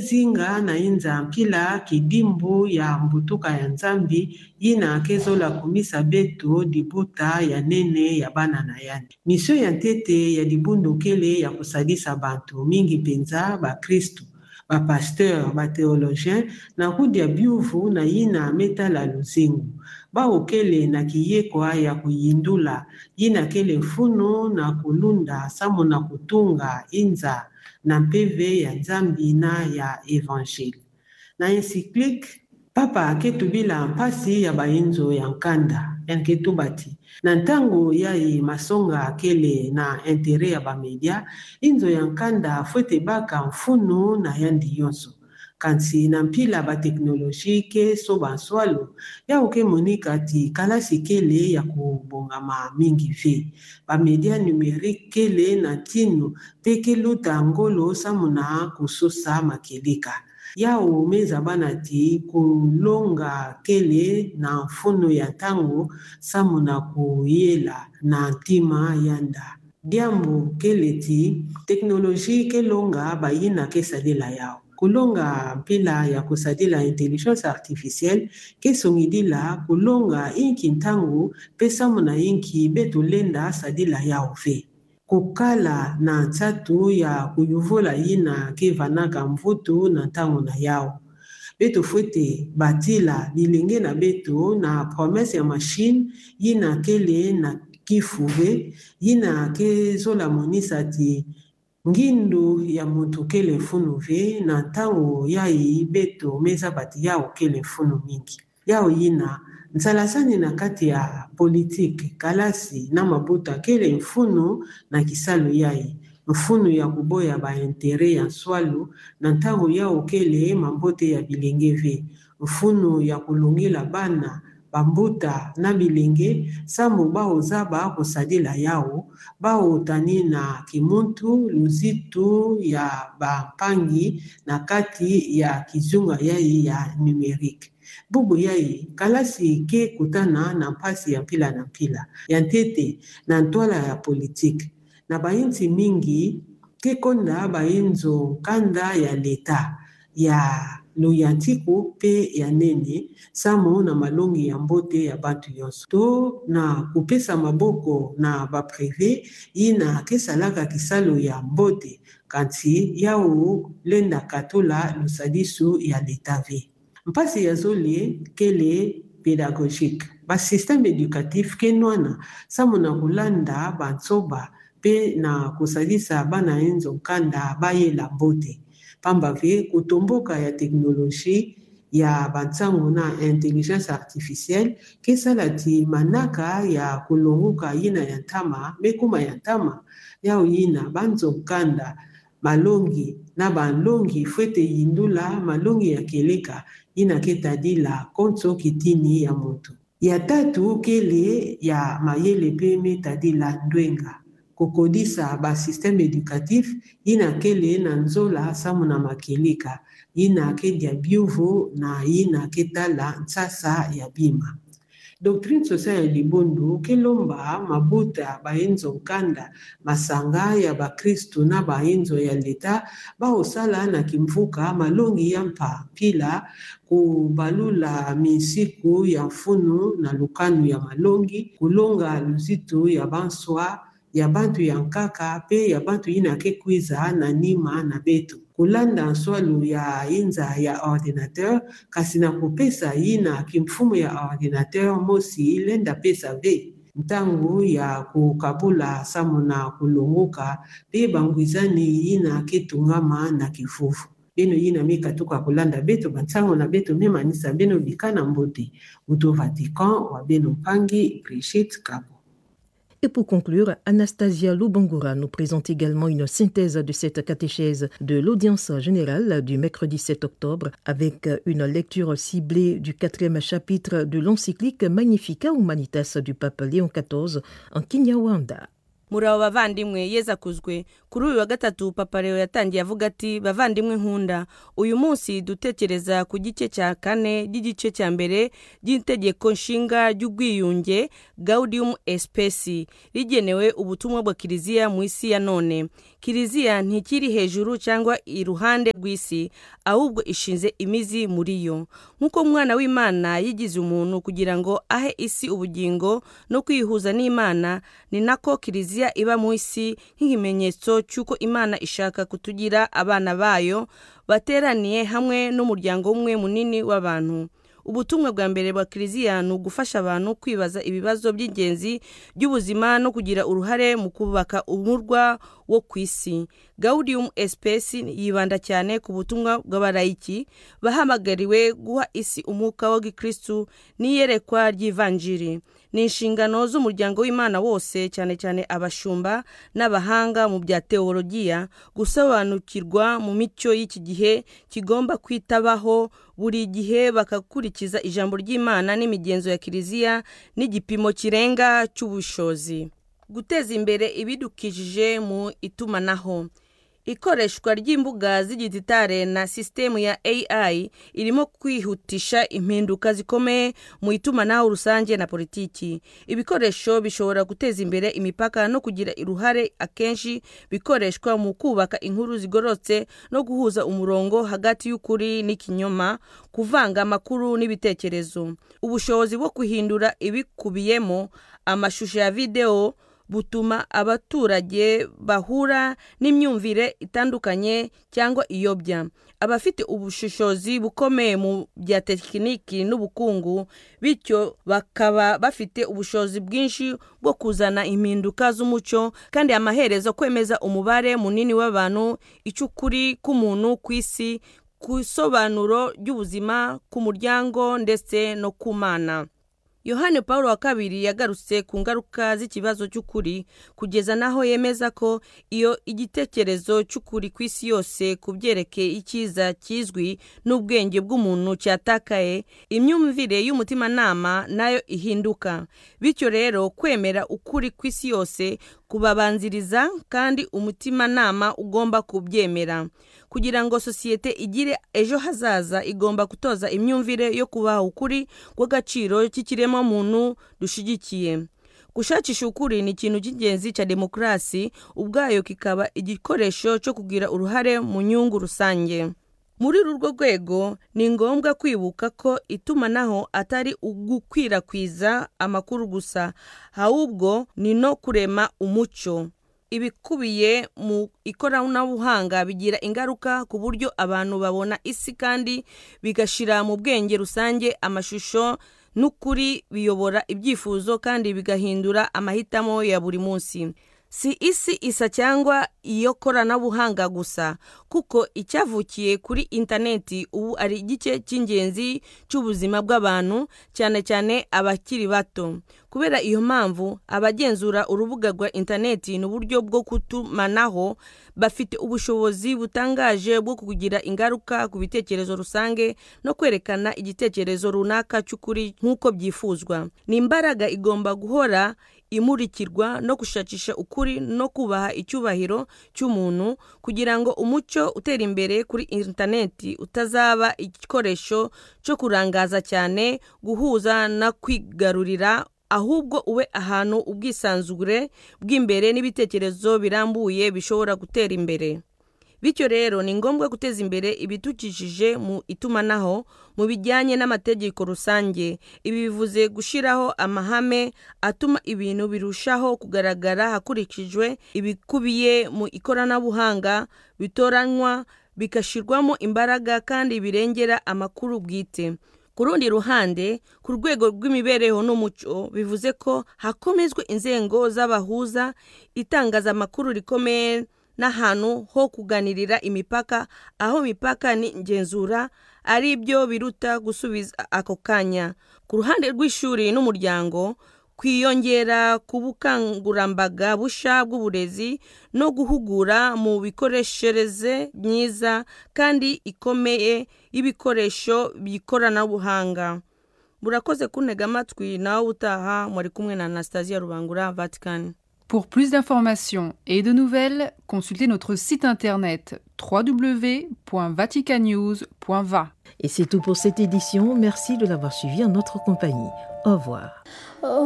ezinga na ye nzambila kidimbu ya mbutuka ya nzambe ye na yaka ezolakomisa beto libota ya nene ya bana na yane misio ya ntete ya libundukele ya kosalisa bato mingi mpenza bakristu bapaster batheologien na rudi ya biuvu na yina metala luzingu baokele na kiyekwa ya koyindula ye na kele mfunu na kolunda nsambo na kotunga inza na mpeve ya nzambi na ya evanjile na encyclique papa aketubila mpasi ya bayenzo ya nkanda enketuba ti na ntango ya ye masonga akele na intere ya bamedia inzo ya nkanda fo ete baka mfunu na yandi nyonso kasi na mpila bateknologi ke so banswalo ya okemonika ti kalasi kele ya kobongama mingi ve bamedia numérike kele na ntino mpe keluta ngolo nsambo na kososa makeleka yawo meza bana ti kolonga kele na mfuno ya ntango nsambo na koyela na ntima ya nda diambo kele ti teknologi kelonga bayina kesalela yawo kolonga mpela ya kosalela intelligence artificielle kesongidila kolonga inki ntango mpe nsambo na inki betolenda sadila yawo ve kokala na nzatu ya koyovola ye na kevanaka mvutu na ntango na yawo beto fo ete batila bilenge na beto na promese ya mashine ye na kele na kifuve ye na kezolamonisa ti ngindu ya moto kele funu ve na ntango ya ye beto meza bati yawo kele funu mingi yawo ye na nzala sani na kati ya politike kalasi na mabota kele mfunu na kisalo yaye mfunu ya koboya baintere ya nswalu na ntango yao kele mambote ya bilenge ve mfunu ya kolongela bana bambuta na bilenge nsambo baoza bakosalela yawo baotani na kimuntu luzitu ya bampangi na kati ya kizunga yaye ya numerike bubu ya ye kalasi ke kutana na mpasi ya mpila na mpila ya ntete na ntwala ya politike na bainti mingi ke konda bainzo nkanda ya leta ya loya ntiku mpe ya nene nsambo na malongi ya mbote ya bato nyonso to na kopesa maboko na baprive ye na akesalaka kisalo ya mbote kanti yawo lendaka tola losalisu ya leta ve mpasi ya zolie kele pédagogique basystème éducatif keni wana nsambo na kolanda bantsoba mpe na kosalisa bana ye nzokanda bayela mbote pamba ve kotomboka ya teknologie ya bantango na intelligence artificielle kesala ti manaka ya kolongoka ye na ya ntama mekoma ya ntama yawo ye na banzokanda malongi na balongi fo ete yindula malongi ya keleka ye na ketadila konso kitini ya moto ya tatu kele ya mayele mpe metadila ndwenga kokodisa basysteme éducatif ye na kele na nzola nsambo na makeleka ye na akedia biuvu na ye na aketala nsasa ya bima doctrine sociale ya libundu kelomba mabuta ya bayenzo nkanda masanga ya bakristu na bayenzo ya leta baosala na kimvuka malongi ya mpa mpila kobalula minsiku ya mfunu na lukanu ya malongi kolonga luzitu ya banswa ya bantu ya nkaka mpe ya bantu ye na kekwiza na nima na beto kolanda nswalu ya inza ya ordinateur kasi na kopesa ye na kimfumu ya ordinateur mosi lenda pesa ve ntango ya kokabula nsambo na kolongoka mpe bangwizani ye na ketungama na kifufu bino ye na mikatuka kolanda beto bantango na beto memanisa bino bika na mbote uto vatican wa beno mpangi brigitte kabo Et pour conclure, Anastasia Lubangura nous présente également une synthèse de cette catéchèse de l'audience générale du mercredi 7 octobre avec une lecture ciblée du quatrième chapitre de l'encyclique Magnifica Humanitas du pape Léon XIV en Kinyawanda. muri abo bavandimwe yeza akuzwe kuri uyu wa gatatu papa leo yatangiye avuga ati bavandimwe nkunda uyu munsi dutekereza ku gice cya kane ry'igice cya mbere ry'itegeko nshinga ry'ubwiyunge gaudium espesi rigenewe ubutumwa bwa kiliziya mu isi ya none kiliziya ntikiri hejuru cyangwa iruhande rw'isi ahubwo ishinze imizi muri yo nk'uko umwana w'imana yigize umuntu kugira ngo ahe isi ubugingo no kwihuza n'imana ni nako kiliziya iba mu isi nk'ikimenyetso cy'uko imana ishaka kutugira abana bayo bateraniye hamwe n'umuryango umwe munini w'abantu ubutumwa bwa mbere bwa kiliziya ni ugufasha abantu kwibaza ibibazo by'ingenzi by'ubuzima no kugira uruhare mu kubaka umurwa wo ku isi gaudium espesi yibanda cyane ku butumwa bw'abarayiki bahamagariwe guha isi umwuka wa gikristu n'iyerekwa ry'ivanjiri ni inshingano z'umuryango w'imana wose cyane cyane abashumba n'abahanga mu bya teologiya gusobanukirwa mu mico y'iki gihe kigomba kwitabaho buri gihe bakakurikiza ijambo ry'imana n'imigenzo ya kiliziya n'igipimo kirenga cy'ubushozi guteza imbere ibidukikije mu itumanaho ikoreshwa ry'imbuga z'igititare na sisitemu ya AI irimo kwihutisha impinduka zikomeye mu itumanaho rusange na politiki ibikoresho bishobora guteza imbere imipaka no kugira uruhare akenshi bikoreshwa mu kubaka inkuru zigororotse no guhuza umurongo hagati y'ukuri n'ikinyoma kuvanga amakuru n'ibitekerezo ubushobozi bwo guhindura ibikubiyemo amashusho ya videwo butuma abaturage bahura n'imyumvire itandukanye cyangwa iyobya abafite ubushishozi bukomeye mu bya tekiniki n'ubukungu bityo bakaba bafite ubushobozi bwinshi bwo kuzana impinduka z'umuco kandi amaherezo kwemeza umubare munini w'abantu icyo ukuri k'umuntu ku isi ku isobanuro ry'ubuzima ku muryango ndetse no ku mana yohani paul wa kabiri yagarutse ku ngaruka z'ikibazo cy'ukuri kugeza n'aho yemeza ko iyo igitekerezo cy'ukuri ku isi yose ku byerekeye icyiza kizwi n'ubwenge bw'umuntu cyatakaye imyumvire y'umutimanama nayo ihinduka bityo rero kwemera ukuri ku isi yose kubabanziriza kandi umutimanama ugomba kubyemera kugira ngo sosiyete igire ejo hazaza igomba gutoza imyumvire yo kubaha ukuri kw'agaciro k'ikiremwamuntu dushyigikiye gushakisha ukuri ni ikintu cy'ingenzi cya demokarasi ubwayo kikaba igikoresho cyo kugira uruhare mu nyungu rusange muri urwo rwego ni ngombwa kwibuka ko itumanaho atari ugukwirakwiza amakuru gusa ahubwo ni no kurema umuco ibikubiye mu ikoranabuhanga bigira ingaruka ku buryo abantu babona isi kandi bigashyira mu bwenge rusange amashusho n'ukuri biyobora ibyifuzo kandi bigahindura amahitamo ya buri munsi si isi isa cyangwa iyo koranabuhanga gusa kuko icyavukiye kuri interineti ubu ari igice cy'ingenzi cy'ubuzima bw'abantu cyane cyane abakiri bato kubera iyo mpamvu abagenzura urubuga rwa interineti n'uburyo bwo kutumanaho bafite ubushobozi butangaje bwo kugira ingaruka ku bitekerezo rusange no kwerekana igitekerezo runaka cy'ukuri nk'uko byifuzwa ni imbaraga igomba guhora imurikirwa no gushakisha ukuri no kubaha icyubahiro cy'umuntu kugira ngo umucyo utera imbere kuri interineti utazaba igikoresho cyo kurangaza cyane guhuza no kwigarurira ahubwo ube ahantu ubwisanzure bw'imbere n'ibitekerezo birambuye bishobora gutera imbere bityo rero ni ngombwa guteza imbere ibidukikije mu itumanaho mu bijyanye n'amategeko rusange ibi bivuze gushyiraho amahame atuma ibintu birushaho kugaragara hakurikijwe ibikubiye mu ikoranabuhanga bitoranywa bigashyirwamo imbaraga kandi birengera amakuru bwite ku rundi ruhande ku rwego rw'imibereho n'umuco bivuze ko hakomezwa inzego z'abahuza itangazamakuru rikomeye n'ahantu ho kuganirira imipaka aho imipaka n'ingenzura ari byo biruta gusubiza ako kanya ku ruhande rw'ishuri n'umuryango kwiyongera ku bukangurambaga busha bw'uburezi no guhugura mu bikoreshereze myiza kandi ikomeye y'ibikoresho by'ikoranabuhanga burakoze kuntega amatwi nawe utaha muri kumwe na anastasiya rubangura vatikani Pour plus d'informations et de nouvelles, consultez notre site internet www.vaticanews.va. Et c'est tout pour cette édition. Merci de l'avoir suivi en notre compagnie. Au revoir.